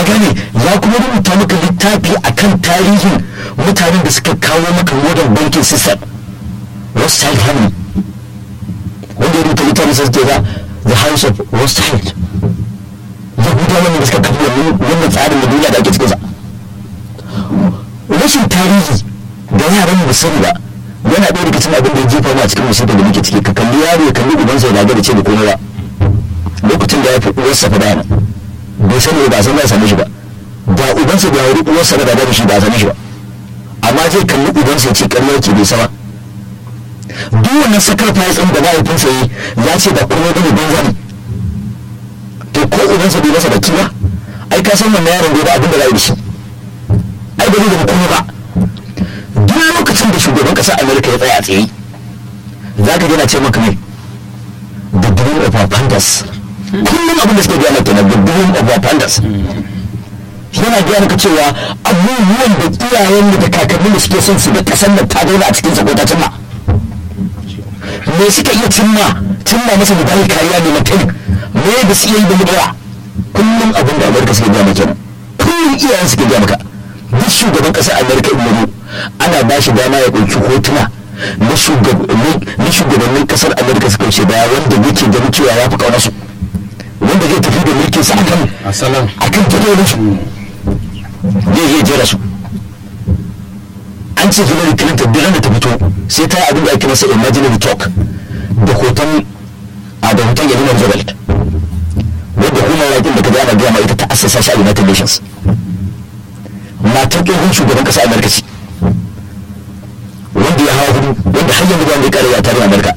ka gane ya kuma rubuta maka littafi akan tarihin mutanen da suka kawo maka modern banking system rothschild family wanda ya rubuta littafin sai suke ga the house of rothschild yahudawa ne da suka kafa wannan tsarin da duniya da ake cikinsa rashin tarihi da yaran mu sani ba yana ɗaya daga cikin abin da ya jefa mu a cikin musibar da muke ciki ka kalli yaro ya kalli ubansa ya gagara ce da komai ba lokacin da ya fi uwarsa fa dana bai sani ba san za a same shi ba da ubansa da wuri uwarsa da da shi ba a same shi ba amma zai kalli ubansa ya ce ƙarya ke bai sama duk wannan sakar fayatsin da mahaifinsa yi ya ce da komai bane banza ne to ko ubansa bai masa baki ba ai ka san wannan yaron bai da abin da za a yi da shi ai ba zai zama komai ba duk lokacin da shugaban ƙasar amerika ya tsaya a tsaye za ka gina ce maka mai the dream of our pandas kullum abin da suke gaya maka kenan the dream of our pandas yana gaya maka cewa abubuwan da iyayen da kakannin da suke son su ga ƙasar nan ta dauna a cikin sa ko ta cimma me suka iya cimma cimma masa da bayan kariya ne mutum me da su iya yi da mutuwa kullum abin da amurka suke gaya maka kullum iyayen suke gaya maka duk shugaban ƙasar amurka in ana ba shi dama ya ɗauki hotuna na shugabannin ƙasar amurka suka ce baya wanda yake ganin cewa ya fi ƙauna su wanda zai tafi da mulkin sa akan asalan akan tattalin su zai iya jera su an ce hillary clinton duk da ta fito sai ta yi abin da ake masa imaginary talk da hoton a da hoton yalinar jabal wanda human rights da ka ana gaya ma ita ta assasa shi a united nations matan tsohon shugaban ƙasar amurka ce wanda ya hawa hudu wanda har yanzu ba wanda ya kare a tarihin amurka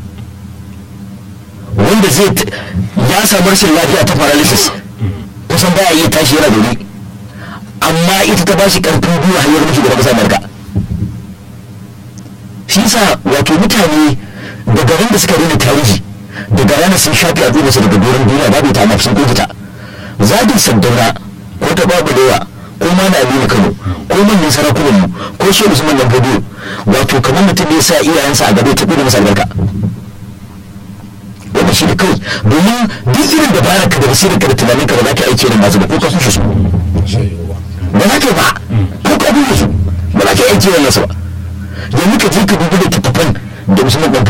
wanda zai ya samu rashin lafiya ta paralysis kusan baya iya tashi yana dole amma ita ta bashi karfin gwiwa hanyar mashi da kasar amurka shi yasa wato mutane daga ran da suka rena tarihi daga ranar sun shafi al'ummarsa daga doron duniya babu ta mafi sun kofuta zagin sandauna ko ta babu lewa ko ma na aminu kano ko manyan sarakunanmu ko shi usman nan fadiyo wato kamar mutum ya sa iyayensa a gaba ta da masa albarka wanda shi da kawai domin duk irin da bara ka da basirin ka da tunanin ka ba za ka aiki irin masu ba ko ka sun su ba za ka ba ko ka bi su ba za ka aiki irin nasu ba yanzu ka je ka dubi da tattafan da musamman